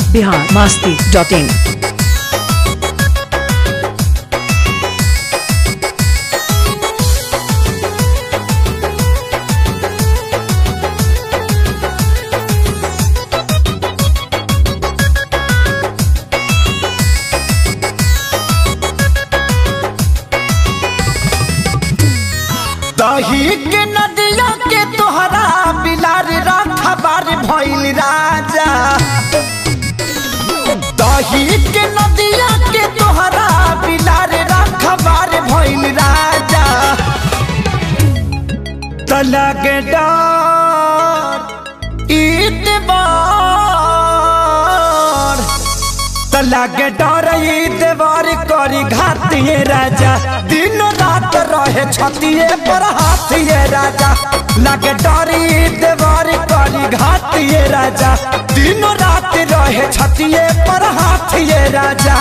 Bihar Masti dot इन दही के नदिया के तोहरा बिलार रखबार भइल राजा दही के नदिया के तोहरा बिलार रखबार भइल राजा तलग डर ईतबार तलागे डर देवर करी घातिए राजा दिन रात रहे छतिए पर हाथिए राजा लागे डर देवर करी घातिए राजा दिन रात रहे छतिए पर हाथिए राजा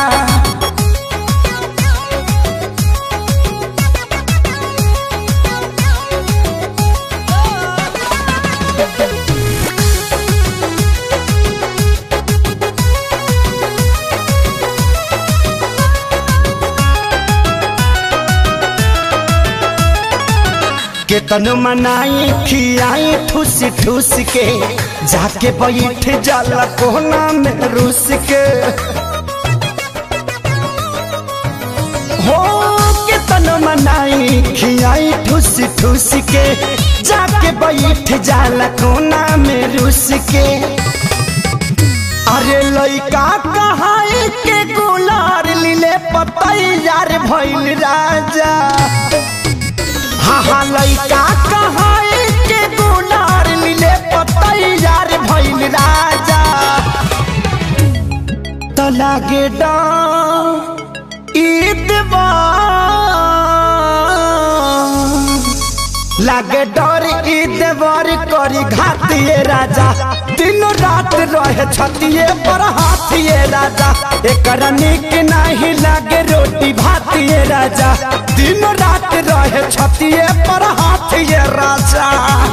केतन मनाई खियाई ठूस ठूस के जाके बैठ जाला कोना में रूस के हो केतन मनाई खियाई ठूस ठूस के जाके बैठ जाला कोना में रूस के अरे लइका कहाई के गुलार लीले पतैयार भइल राजा हाँ हाँ लइका कहाई के गुलार लीले पतैयार भइल राजा तो लागे ईदबा लागे डर ईदबर करी घातिए राजा दिन रात रहे छतिए पर हाथिए राजा एकर निक नहीं लागे रोटी भातिए राजा दिन रात रहे छतिए पर हाथिए राजा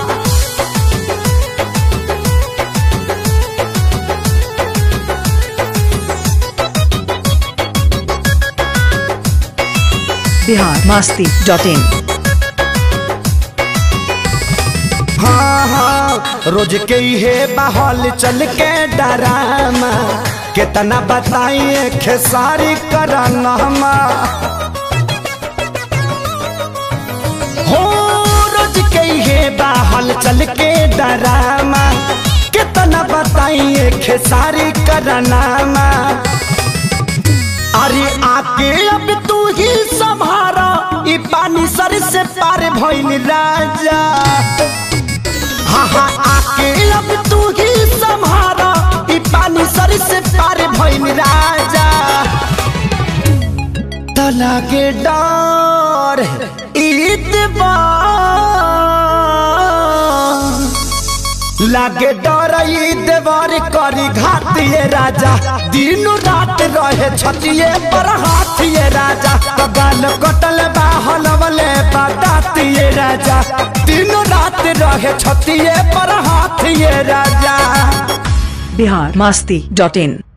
बिहार मास्ती डॉट इन हाँ हाँ रोज के हे बहल चल के डरामा कितना बताइए खेसारी करनमा हो रोज के हे बहल चल के डरामा कितना बताइए खेसारी करनामा अरे आके अब तू ही संभारा ई पानी सर से पार भइल राजा हाँ हाँ आके अब तू ही संभारा ई पानी सर से पार भइल राजा तला के डर ईदबार लागे डर देवर करी घातिए राजा दिन रात रहे छतिए पर हाथिए राजा कगाल कटल बाहल वाले बतातिए राजा दिन रात रहे छतिए पर हाथिए राजा बिहार मास्ती डॉट इन